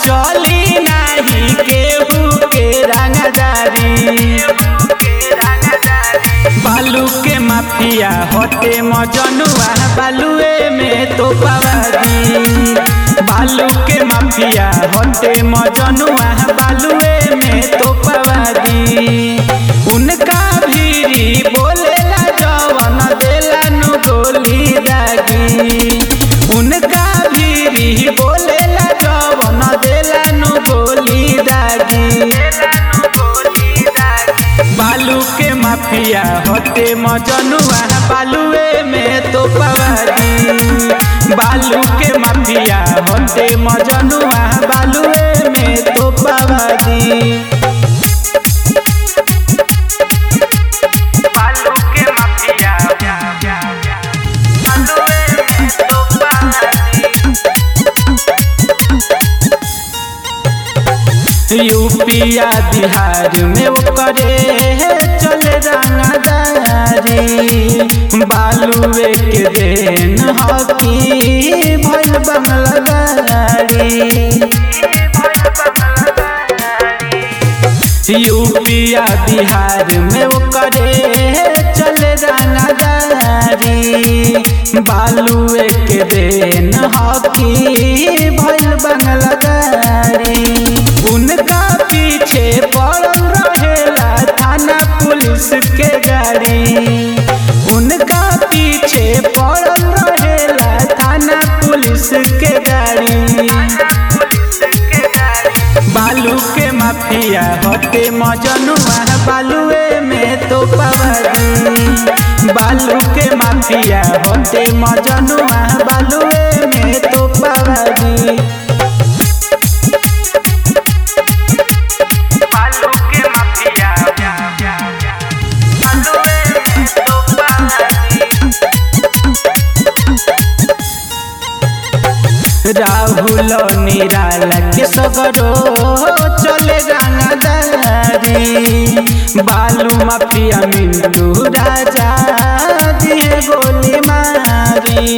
चली नाही केहू के रंगदारी बालू के माफिया होते मजनुआ बालुए में तो पवादी बालू के माफिया होते मजनुआ बालुए में तो पवादी उनका भीरी बोलेला जवन देला नु गोली दागी उनका भीरी बोलेला जवन देला नु गोली दागी बालू के माफिया होते मजनुआ बालुए में तो पवादी बालू के माफिया होते मजनुआ बालुए में तो पवादी बालू के माफिया बालुए में तो पानी यूपिया बिहार में ओकरे चले रंगदारी बालुए के देन हकी भइल बंगला गाड़ी यूपिया बिहार में ओकरे चले रंगदारी बालुए के देन हकी भइल बंगला गाड़ी उनका पीछे पड़ल रहेला थाना पुलिस के गाड़ी उनका पीछे पड़ल रहेला थाना पुलिस के गाड़ी बालू के माफिया होते मजनुआ बालुए में तो पवादी बालू के माफिया होते मजनुआ बालुए में तो पवादी बालू के माफिया बालुए में तो पानी राहुल निराला के सगरो चले रंगदारी बालू माफिया मिंटू राजा दिए गोली मारी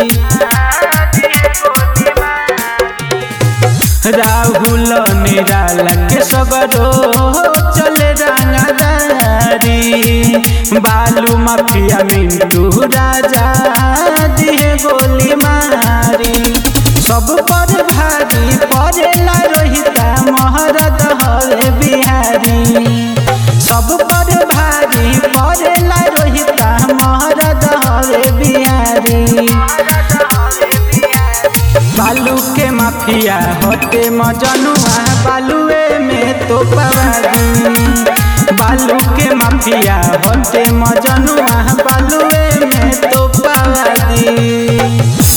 राहुल निराला के सगरो चले रंगदारी बालू माफिया मिंटू राजा दिए गोली मारी सब पर भारी पड़ेला रोहिता महरद हरे बिहारी सब पर भारी पड़ेला रोहिता महरद हरे बिहारी बालू के माफिया होते मजनुआ बालुए में तो पवादी बालू के माफिया होते मजनुआ बालुए में तो पवादी